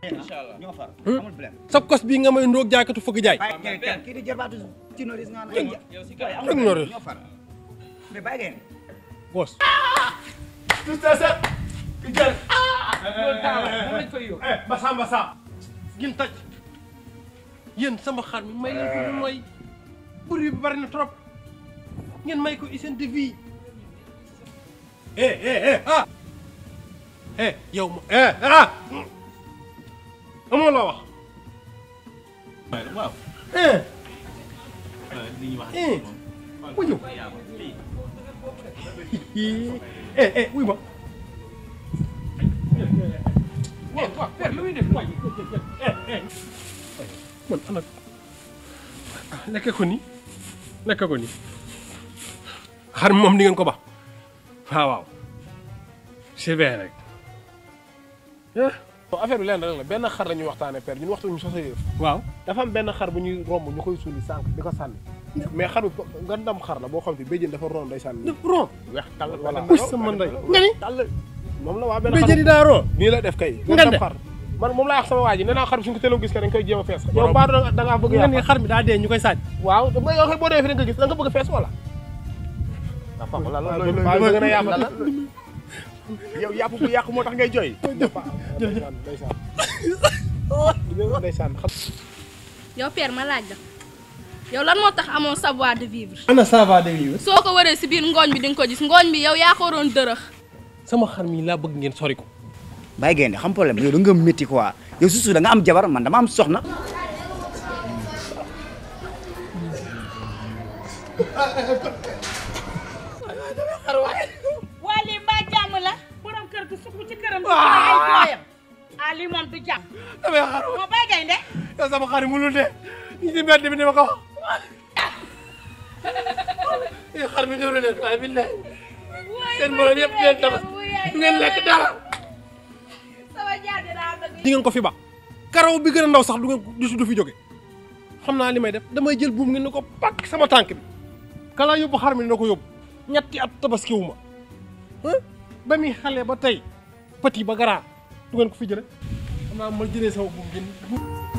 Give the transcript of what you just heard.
incha allah ñoo far Hmm? amul blème sa kos bii nga may ndoog jaaykatu fëgg jaay bàyyi ngeen kenn kii di jarbaatu ci noris nga naan yow si waaye kanam amul Ak blème, Noris. ñoo far mais bàyyi ngeen boos basa basa ngeen taj yéen sama xar mi may leen ko mu nooy bruit bi bari na trop ngeen may ko hygiène de vie eh eh eh ah eh yow ma eh ah amoo la wax waaw eh li ñuy wax eh wuy ñëw eh eh wuy ma waaw waaw père lu muy def waay man ana lekk ko ni lekk ko ni xar mi moom di ngeen ko ba waaw waaw c'est vrai rek affaire bi leen rek la benn xar la ñuy waxtaanee père ñun waxtu ñu sosa yëf waaw dafa am benn xar bu ñuy romb ñu koy suuli sànq di ko sànni mais xar bi nga ndam xar la boo xam te béjjën dafa ron day sànni def ron weex tàll voilà Uy, sama ndey nga ni tàll moom la waa benn béjjën yi daa ron nii la def kay Nga nga de. xar man moom laa wax sama waa ji nee naa xar bi suñu ko teeloon gis ka dañ koy jéem a fees yow baa da da ngaa bëgg nga ni yàq xar mi daa dee ñu koy saaj waaw da ngay waxee boo demee fi da nga gis da nga bëgg a fees wala dafa wala loolu baa bëgg na yàq la yow yàpp bu yàq moo tax ngay jooy ndeysaan ndeysaan ndeysaan xam yow père ma laaj la yow lan moo tax amoo savoir de vivre ana ça va de vivre soo ko waree si biir ngooñ bi di nga ko gis ngooñ bi yow yaa ko waroon dërëx sama xar mi laa bëgg ngeen sori ko bàyyi ngeen xam problème yow da nga métti quoi yow susu da nga am jabar man dama am soxna waa lii mbaa jàmm la borom kër gi sukk ci këram di ay jooyam ah lii moom du jàmm damay xar moo bay gaynde yow sama xar mi mënul dee ñu ci mbedd bi ni ma ko wax yow xar mi ñëw leen waaye billahi seen borom yëpp ngeen tabax du ngeen lekk dara sama jaar daa bëgg di ngeen ko fi ba karaw bi gën a ndaw sax du ngeen du du fi jóge xam naa li may def damay jël buum ngeen ne ko pakk sama tànk bi kala yóbbu xar mi dina ko yóbbu ñetti at tabaskiwu ma ah ba muy xale ba tey petit ba garaa du ngeen ko fi jële xam naa ma jëlee sama buum ngeen